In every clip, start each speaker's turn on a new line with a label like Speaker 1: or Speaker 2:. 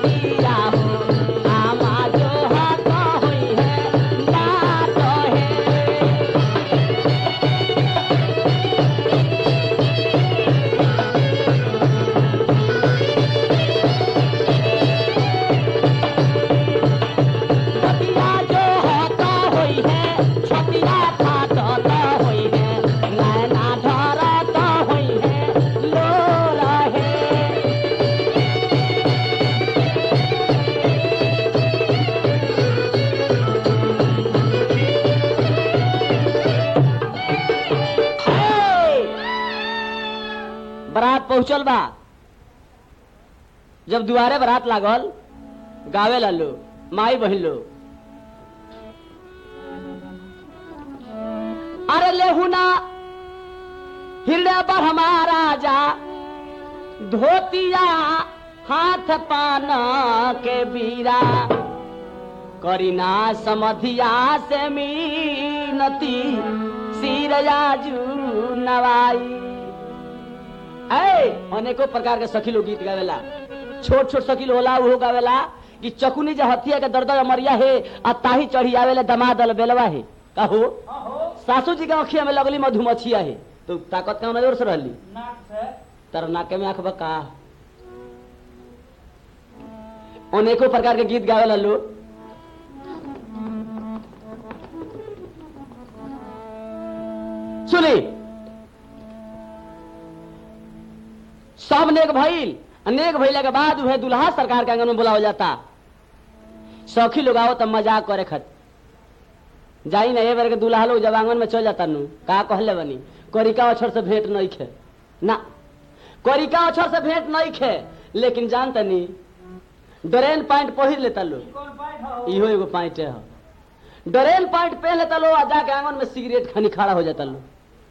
Speaker 1: धोतिया हो आमा जो हाथ होई है बात है छतिया जो होता होई है छतिया फाटता होई है नैना धरता होई है लो रहे बरात पहुंचल बा जब दुआरे बरात लागल गावे लालो माई बहिन लो अरे लेहुना हृदय पर हमारा जा धोतिया हाथ पान के बीरा करीना समधिया से मीनती सिरजाजू नवाई ऐ अनेको प्रकार के सखी लोग गीत गावेला छोट छोट सखी होला उहो गावेला कि चकुनी जे हथिया के दर्द मरिया है आ ताही चढ़ी आवेले दमादल बेलवा है कहो सासू जी के अखिया में लगली मधुमक्खिया है तो ताकत कौन जोर से रहली तर नाके में आंख बका अनेको प्रकार के गीत गावेला लोग सुनी सब नेक भइल नेक भइला के बाद उहे दुल्हा सरकार के आंगन में बुलावल जाता सखी लोग आओ तब मजाक करे खत जाई ना ए बार के दुल्हा लोग जब आंगन में चल जाता नु का कहले बनी करिका अक्षर से भेंट नहीं खे ना करिका अक्षर से भेंट नहीं खे लेकिन जानता नी डरेन पैंट पहिर लेता लोग इहो एगो पैंट है डरेन पैंट पहन लेता लोग आ जाके आंगन में सिगरेट खानी खड़ा हो जाता लोग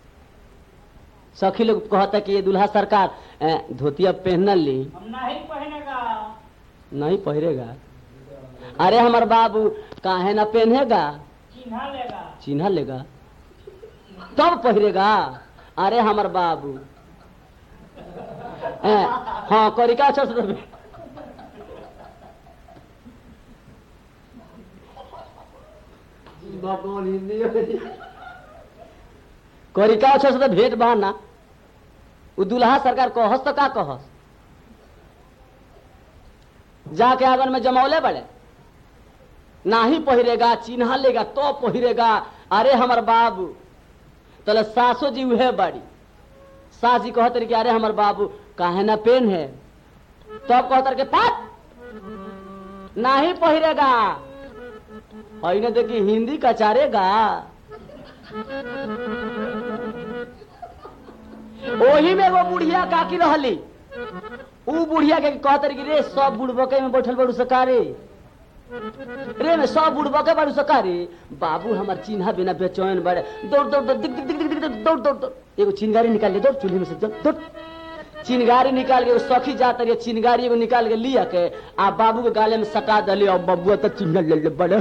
Speaker 1: सखी लोग कहता कि ये दुल्हा सरकार ए, धोतिया पहन ली
Speaker 2: नहीं पहनेगा
Speaker 1: नहीं पहिरेगा अरे हमार बाबू काहे ना पहनेगा
Speaker 2: चिन्हा लेगा
Speaker 1: चिन्हा लेगा तब पहिरेगा अरे हमार बाबू ए, हाँ करिका अच्छा से तो- करिका अच्छा से तो भेंट बहाना उ दुल्हा सरकार कहस तो का कहस जाके आंगन में जमौले बड़े नाही पहिरेगा चिन्हा लेगा तो पहिरेगा अरे हमर बाबू तले सासो जी उहे बड़ी सास जी कहत रही कि अरे हमर बाबू काहे ना पेन है तब कहत रही कि पट नाही पहिरेगा और इन्हें देखी हिंदी कचारेगा ओही में वो बुढ़िया काकी रहली ऊ बुढ़िया के कहत रही कि रे सब बुढ़बके में बैठल बड़ू सकारे रे में सब बुढ़बके बड़ू सकारे बाबू हमार चिन्हा बिना बेचैन बड़े दौड़ दौड़ दौड़ दिक दिक दिक दिक दिक दिक, दौड़ दौड़ दौड़ एगो चिनगारी निकाल ले दौड़ चूल्हे में से दौड़ दौड़ चिनगारी निकाल के वो सखी जात रही चिनगारी एगो निकाल के लिया के आ बाबू के गाले में सटा दली और बबुआ तो चिन्ह ले ले बड़े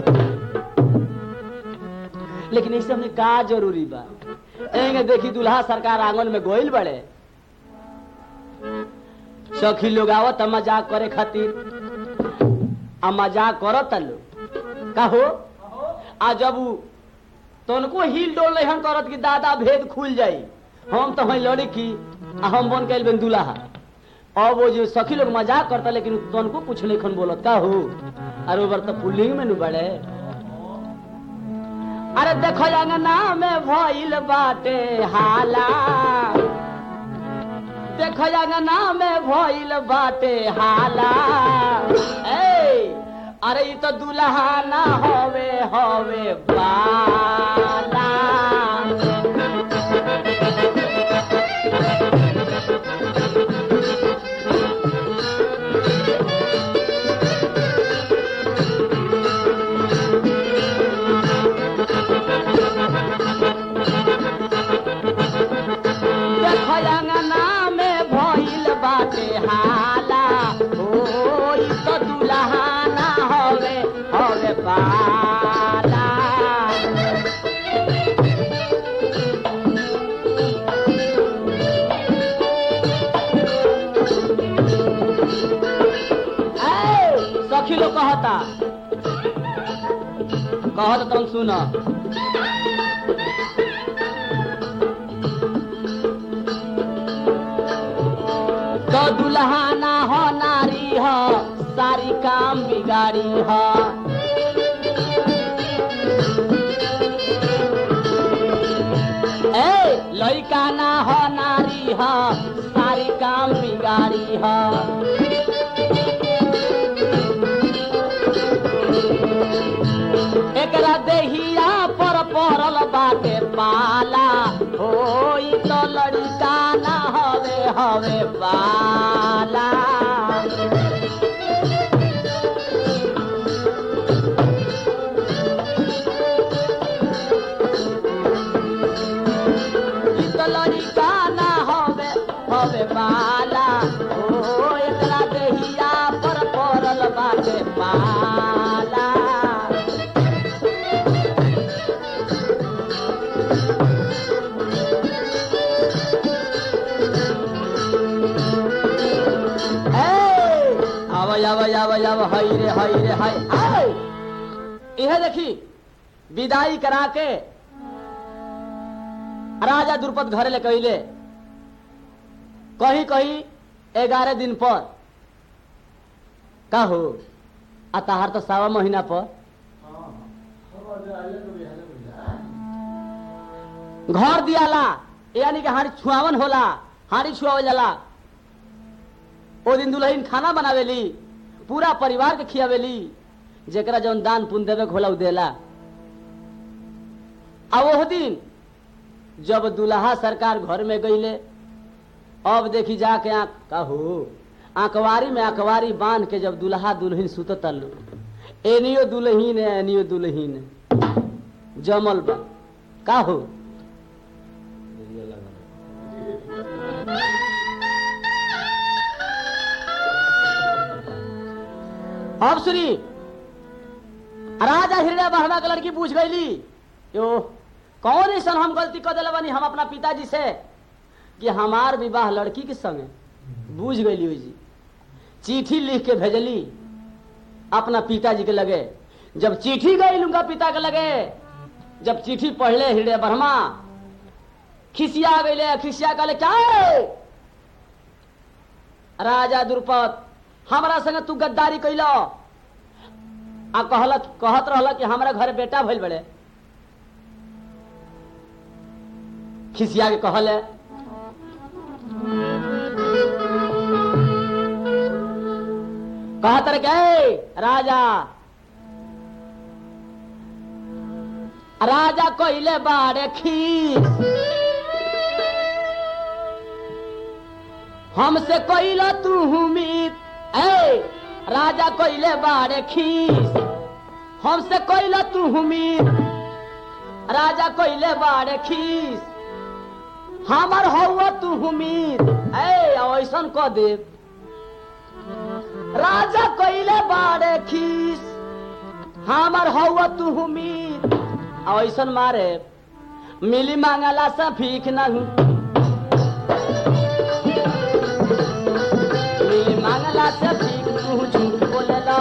Speaker 1: लेकिन इसे हमने का जरूरी बा एंगे देखी दुल्हा सरकार आंगन में गोइल बड़े सखी लोग आवत आ मजाक करे खातिर आ मजाक करत लो का हो आ जब उ तनको हिल डोल नहीं करत कि दादा भेद खुल जाई हम तो हैं लड़की आ हम बन के बन दुल्हा अब वो जो सखी लोग मजाक करता लेकिन तनको कुछ नहीं खन बोलत का हो अरे ओबर तो पुलिंग में नु बड़े अरे देखो अंगना में भइल बाटे हाला देखो अंगना में भइल बाटे हाला ए अरे ई तो दुल्हा ना होवे होवे बाला देखो अंगना में भइल बाटे हाला ओ ई तो दुल्हा ना होवे होवे बाला सखी लोग कहता कहत तुम सुन तो दुल्हा ना हो नारी हो सारी काम बिगाड़ी हो ए लइका ना हो नारी हो सारी काम बिगाड़ी हो एकरा देहिया पर पड़ल बाटे पाला होई तो लड़का ना हवे हवे पाला ई तो लड़का ना हवे हवे पाला ओ एकरा देहिया पर पड़ल बाटे पाला आव आव आव आव हई रे हई रे हई आय यह देखी विदाई करा के राजा द्रुपद घर ले कहले कही कही ग्यारह दिन पर का हो आ तहार तो सावा महीना पर घर दियाला यानी कि हारी छुआवन होला हारी छुआवल जाला ओ दिन दुल्हन खाना बनावेली पूरा परिवार के खियावेली जेकरा जौन दान पुण्य देवे के होला उ देला आ ओह दिन जब दुल्हा सरकार घर में गईले अब देखी जाके आंख का हो आंकवारी में आंकवारी बांध के जब दुल्हा दुल्हन सुतत एनियो दुल्हीन है एनियो दुल्हीन है जमल बा का हो अब सुनी राजा हृदय बहना के लड़की पूछ गईली यो कौन ऐसा हम गलती कर दिले बानी हम अपना पिताजी से कि हमार विवाह लड़की के संगे बूझ गईली हुई जी चिट्ठी लिख के भेजली अपना पिताजी के लगे जब चिट्ठी गई उनका पिता के लगे जब चिट्ठी पढ़ले हृदय ब्रह्मा खिसिया गईले खिसिया कहले क्या है? राजा द्रुपद हमरा संगे तू गद्दारी कैल आ कहल कहत रहल कि हमरा घर बेटा भइल बड़े खिसिया के कहल कहत रहे के राजा राजा कइले बाड़े खीस हमसे कइला तू उम्मीद ए राजा कइले बाड़े खीस हमसे कइला तू उम्मीद राजा कइले बाड़े खीस हमर हौवा तू उम्मीद ए ऐसन क दे राजा कइले बाड़े खीस हमर हौवा तू उम्मीद ऐसन मारे मिली मांगला से भीख नहीं मिली मांगला से भीख तू झूठ बोलेला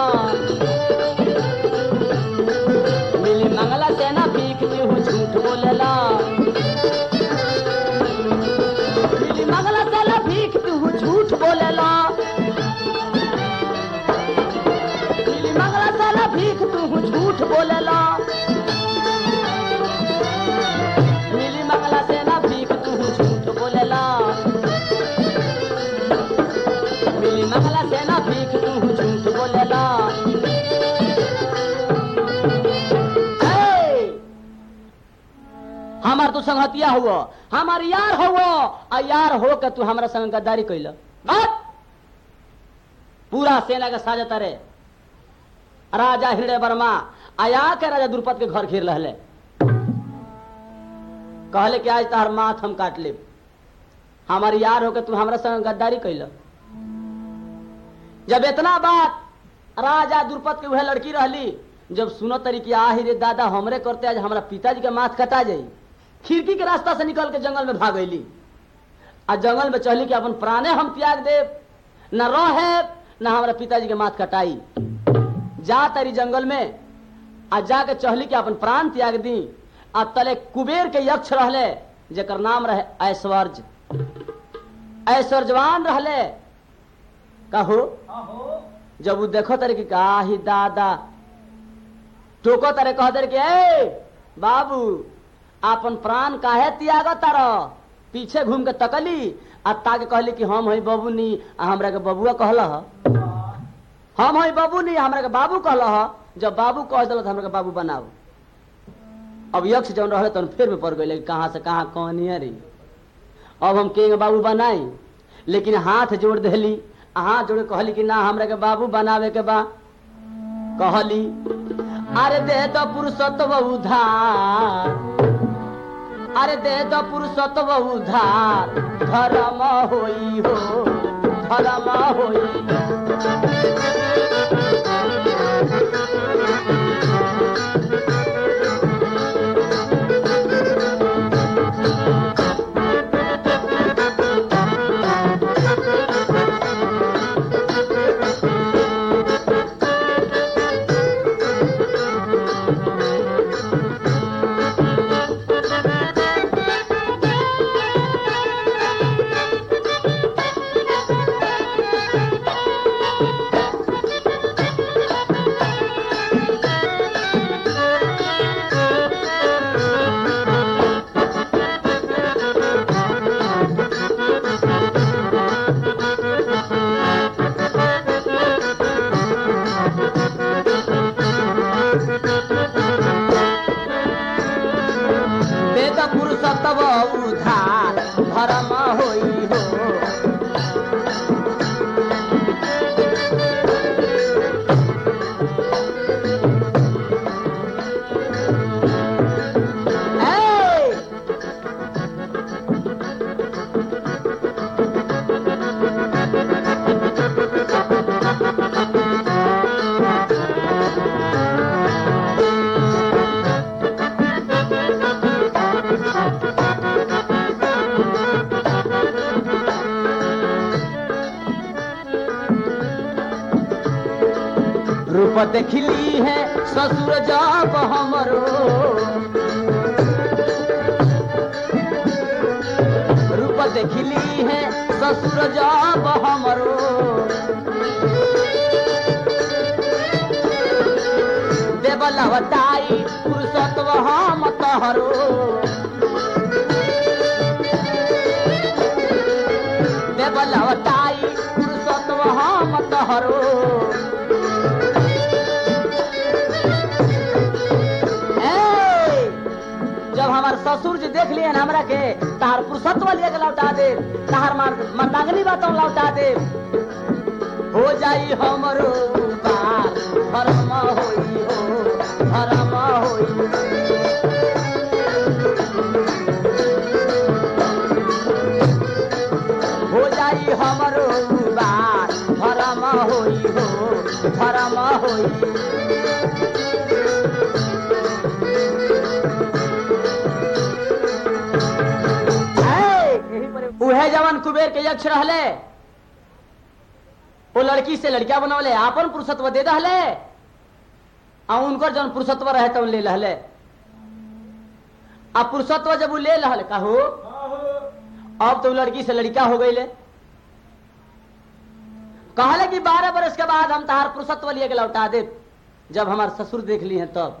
Speaker 1: मिली मांगला से ना भीख तू झूठ बोलेला मिली मांगला से ना भीख तू झूठ बोलेला मिली मांगला से ना भीख तू झूठ बोलेला मिली मंगला से ना भीख तू झूठ बोलेला मिली मंगला से ना भीख तू झूठ बोलेला ए! हमार तू संगतिया हुआ हमार यार हुआ आ यार हो के तू हमरा संग गद्दारी कैल बात पूरा सेना के साजत रे राजा हृदय वर्मा आया के राजा द्रुपद के घर घेर रहले कहले कि आज तहार माथ हम काट लेब हमार यार होके तू हमरा संग गद्दारी कैल जब इतना बात राजा द्रुपद के वह लड़की रहली जब सुनो तरी कि आही रे दादा हमरे करते आज हमरा पिताजी के माथ कटा जाई खिड़की के रास्ता से निकल के जंगल में भाग गईली आ जंगल में चली कि अपन प्राणे हम त्याग देव न रहे न हमारा पिताजी के माथ कटाई जा तारी जंगल में आ जाके चहली के अपन प्राण त्याग दी आ तले कुबेर के यक्ष रहले जेकर नाम रहे ऐश्वर्य ऐश्वर्यवान रहले कहो
Speaker 2: अहो
Speaker 1: जब वो देखो तारे कि का ही दादा टोको तारे कह तारे कि ए बाबू आपन प्राण काहे त्याग तार पीछे घूम के तकली आ ताके कहली कि हम हई बबू नी आ हमरा के बबुआ कहल हम हई बबू नी हमरा के बाबू कहल जब बाबू कह दिल हमरा के बाबू बनाओ अब यक्ष जौन रहे तन फिर में पड़ गई कहाँ से कहाँ कहनी है रे अब हम के बाबू बनाई लेकिन हाथ जोड़ देली आ हाथ जोड़ के कहली कि ना हमरा के बाबू बनावे के बा कहली अरे दे दो पुरुषत्व उधार अरे दे दो पुरुषत्व उधार धर्म होई हो धर्म होई वेद पुरुषत्व उधार धर्म होई हो ए! रूप देखली है ससुर जब हमरो रूप देखली है ससुर जब हमरो देवलवताई पुरुषत्व हम तहरो देवलवताई पुरुषत्व हम तहरो ए, जब हमार ससुर जी देख लिए हमरा के तार पुरुषत्व लेके लौटा दे तार मार मर्दांगनी बातों लौटा दे हो जाई हमरो बार धर्म होई हो धर्म होई हो जाई हमरो बार धर्म होई हो धर्म होई उहे जवन कुबेर के यक्ष रहले वो लड़की से लड़किया बनवले आपन पुरुषत्व दे दहले आ उनकर जवन पुरुषत्व रहे तवन ले लहले आ पुरुषत्व जब वो ले लहल कहू अब तो उ लड़की से लड़का हो गई कहले कि बारह बरस के बाद हम तहार पुरुषत्व लिए के लौटा दे जब हमार ससुर देख ली हैं तब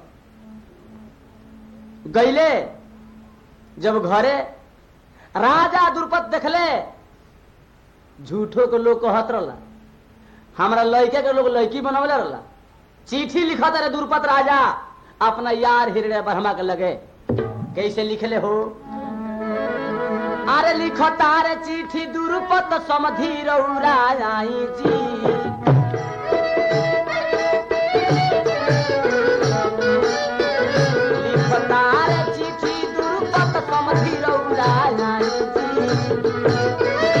Speaker 1: गईले जब घरे राजा दुर्पत देखले झूठो के लोग कहत रहला हमरा लड़के के लोग लड़की बनवले रहला चिट्ठी लिखत रहे दुर्पत राजा अपना यार हिरणे ब्रह्मा के लगे कैसे लिखले हो अरे लिखो तारे चिट्ठी दुर्पत समधि रौराई जी लिखो तारे चिट्ठी दुर्पत समधि रौराई जी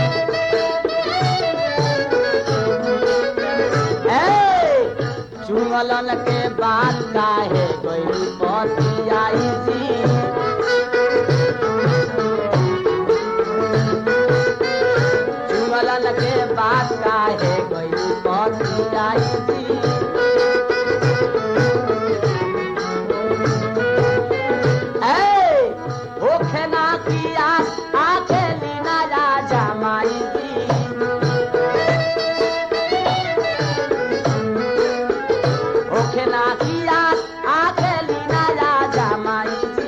Speaker 1: ए, चुंगलन के बात काहे गई पति आई जी चुंगलन के बात काहे गई पति आई जी होखे ना किया आके लीना राजा माई जी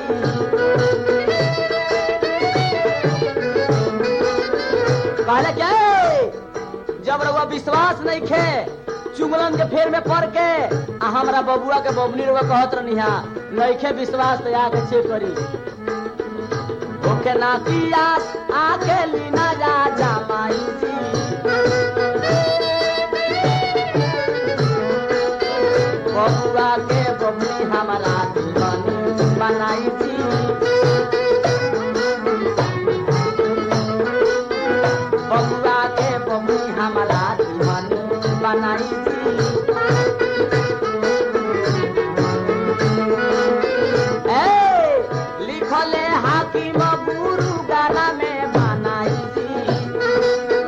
Speaker 1: कहले के जब रउआ विश्वास नहीं खे चुंगलन के फेर में पड़ के आ हमरा बबुआ के बबली रउआ कहत रहनिहा नहीं खे विश्वास तो आके चेक करी ओके ना किया आके लीना राजा माई जी बबुआ के बबली हमारा दीवानी बनाई थी बबुआ के बबली हमारा दीवानी बनाई थी ए, लिखले हाकिम गुरु गाना में बनाई थी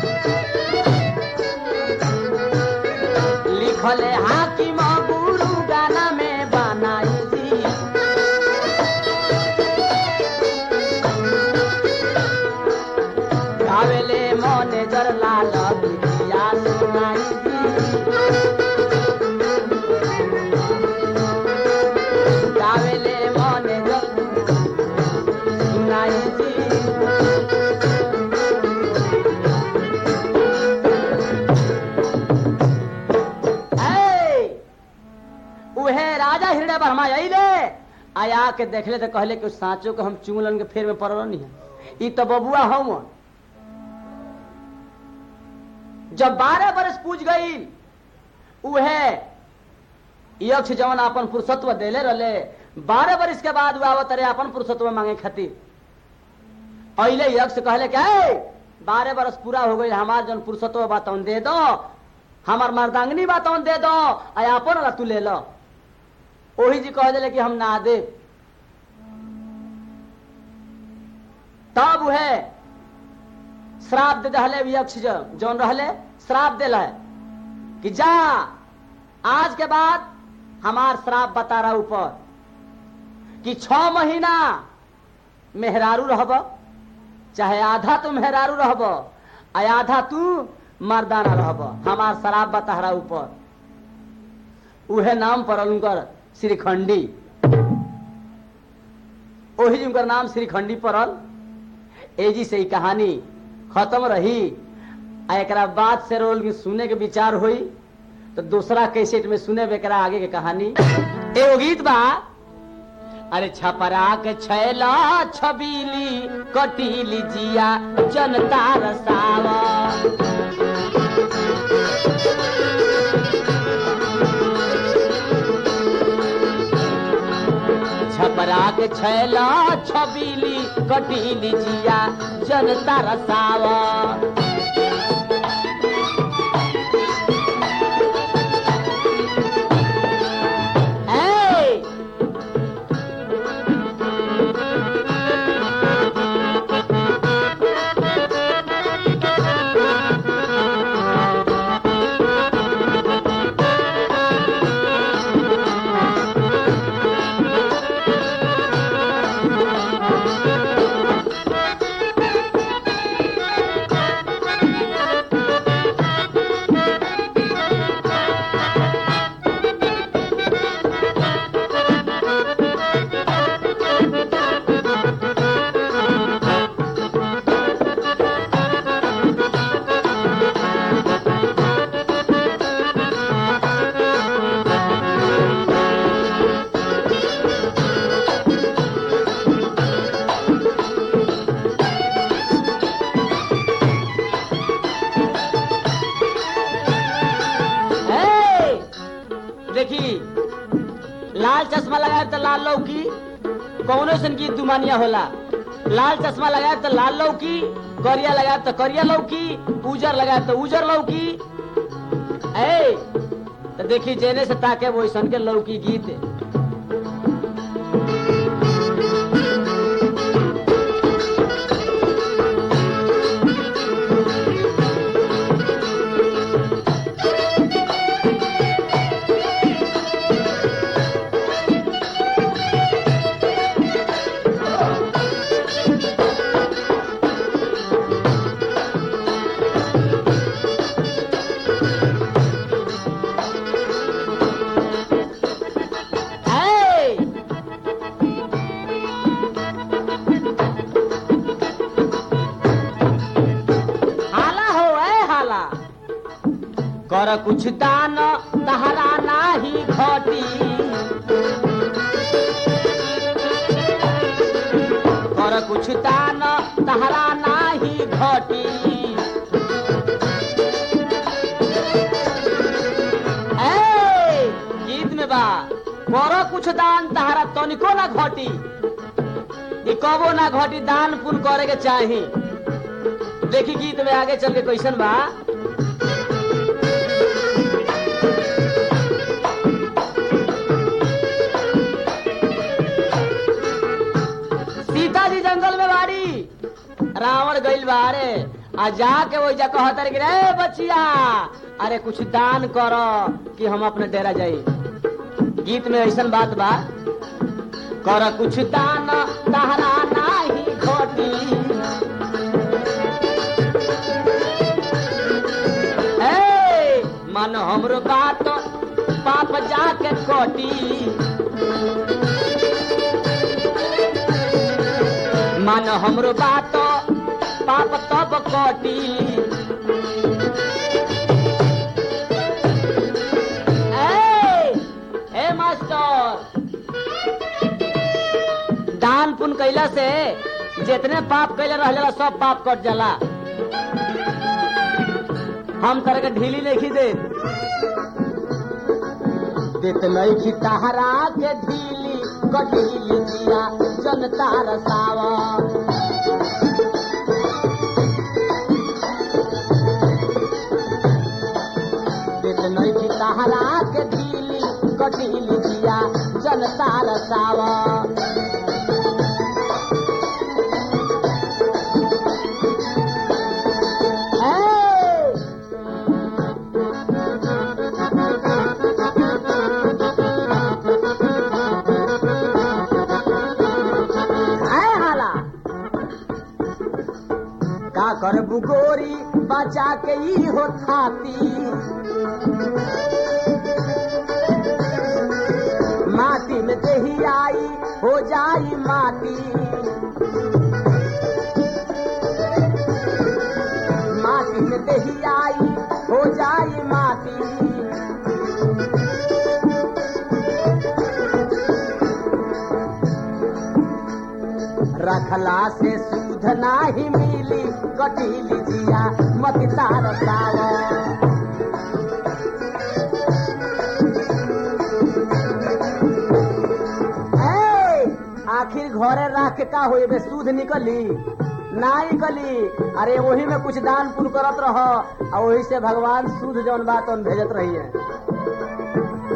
Speaker 1: लिखले हाकिम गुरु गाना में बनाई थी गावेले मने जर लाल बिटिया सुनाई थी गावेले मने जर सुनाई थी ए, उहे राजा हृदय बर्मा अइले आया के देखले तो कहले कि साँचो के हम चुंगलन के फेर में पड़ल नहीं है ई तो बबुआ हम जब बारह बरस पूछ गई उहे यक्ष जवन अपन पुरुषत्व देले रहले बारह बरस के बाद वो आवत रहे अपन पुरुषत्व मांगे खातिर अइले यक्ष कहले कि "ए, बारह बरस पूरा हो गई हमार जन पुरुषत्व बा तौन दे दो हमार मर्दांगनी बा तौन दे दो आ अपन वाला तू ले लो ओही जी कह दिले कि हम ना दे तब वह श्राप दे दहले यक्ष ज- जौन रहले श्राप दिल है कि जा आज के बाद हमार श्राप बता रहा ऊपर कि छ महीना मेहरारू रहब चाहे आधा तू मेहरारू रहब आ आधा तू मर्दाना रहब हमार शराब बता रहा ऊपर उहे नाम पड़ल उनकर श्रीखंडी ओही जी उनकर नाम श्रीखंडी पड़ल एजी से ही कहानी खत्म रही आ एकरा बाद से रोल में सुने के विचार हुई तो दूसरा कैसेट में सुने एकरा आगे के कहानी एगो गीत बा अरे छपरा के छैला छबीली कटीली जिया जनता रसावा छपरा के छैला छबीली कटीली जिया जनता रसावा ए, ए, देखी लाल चश्मा लगाए तो लाल लौकी कौनो सन की दुमानिया होला लाल चश्मा लगाए तो लाल लौकी करिया लगाए तो करिया लौकी उजर लगाए तो उजर लौकी ए तो देखी जेने से ताके वो सन के लौकी गीत कर कुछ दान तहरा नाही घटी कर कुछ दान तहरा नाही घटी ए, गीत में बा कर कुछ दान तहरा तनिको ना घटी ई कबो ना घटी दान पुण्य करे के चाही देखी गीत में आगे चल के कैसन बा सीता जी जंगल में बाड़ी रावण गइल बारे आ जाके वो जा कहतर कि रे बचिया अरे कुछ दान करो कि हम अपने डेरा जाई गीत में ऐसन बात बा कर कुछ दान तहरा नाही घटी ए, मन हमरो बात पाप जाके कटी मन हमरो बात पाप तब कटी ए, ए मास्टर दान पुण्य कैला से जितने पाप कैले रह जाला सब पाप कट जाला हम तरह के ढीली नहीं दे देत नहीं तहरा के ढीली कढीली दिया जनता रसावा देत नहीं तहरा के ढीली कढीली दिया जनता रसावा ए, आए हाला का कर बुगोरी बचा के ई हो खाती माटी में दही आई हो जाई माटी माटी में दही आई हो जाई माटी रखला से सूध नाही मिली कटीली जिया मत तार सावा ए, आखिर घरे रख के का होई बे सूद निकली ना निकली अरे वही में कुछ दान पुण्य करत रह और वही से भगवान सूद जौन बात उन भेजत रही है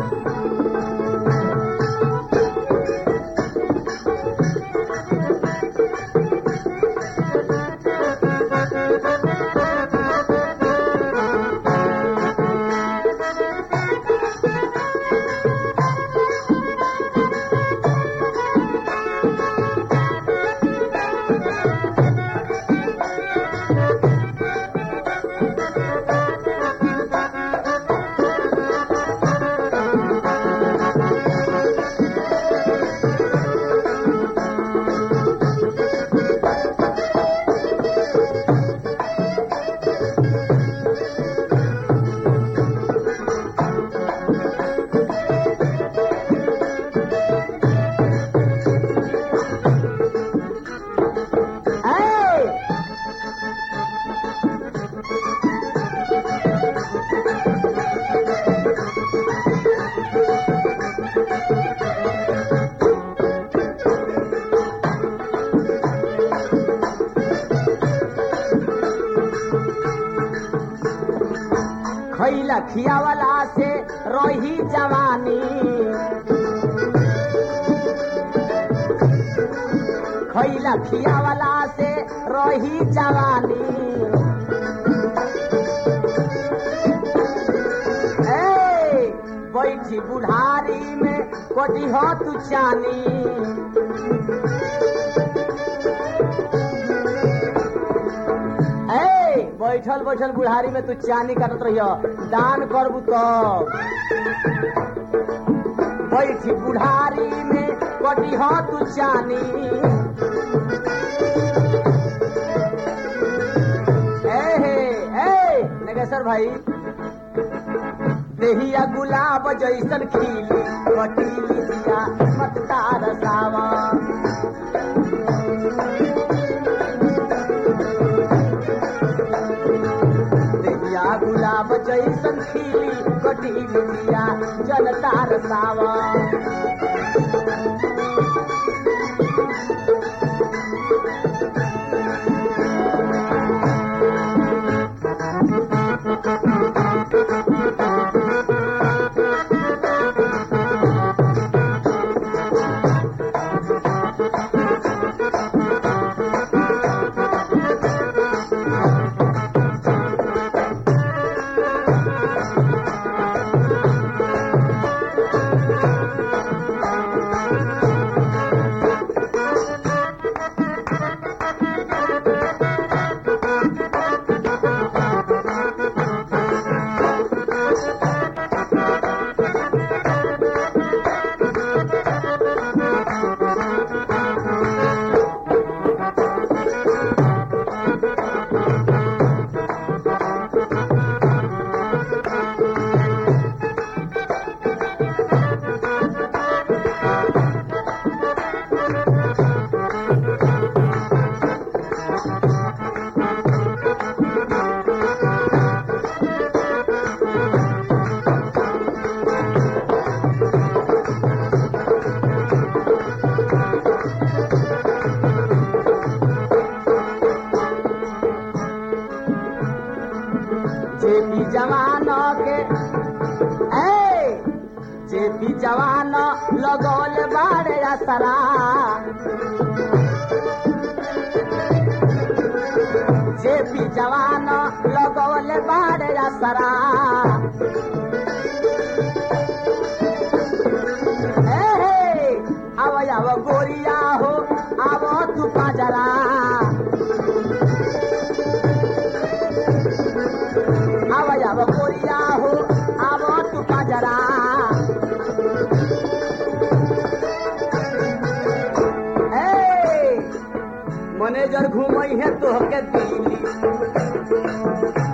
Speaker 1: ए, खैला खियावला से रही जवानी खैला खियावला से रही जवानी ए, बैठी बुढ़ारी में कोटी हो तू चानी ए, बैठल बैठल बुढ़ारी में तू चानी काटत रहियो दान करबू तब बैठी बुढ़ारी में कटी हो तू चानी ए हे ए नगेश्वर भाई देहिया गुलाब जैसन खिली कटीली दिया मत तार सावा देहिया गुलाब जैसन खिली कटीली दिया जल तार सावा जे भी जवान के ए जे भी जवान लगौल बाड़े असरा जे भी जवान लगौल बाड़े असरा ए हे आव आव गोरिया हो आव तू पाजरा आव आव गोरिया हो आव तू पाजरा ए मैनेजर घूमई है तोहके दिल्ली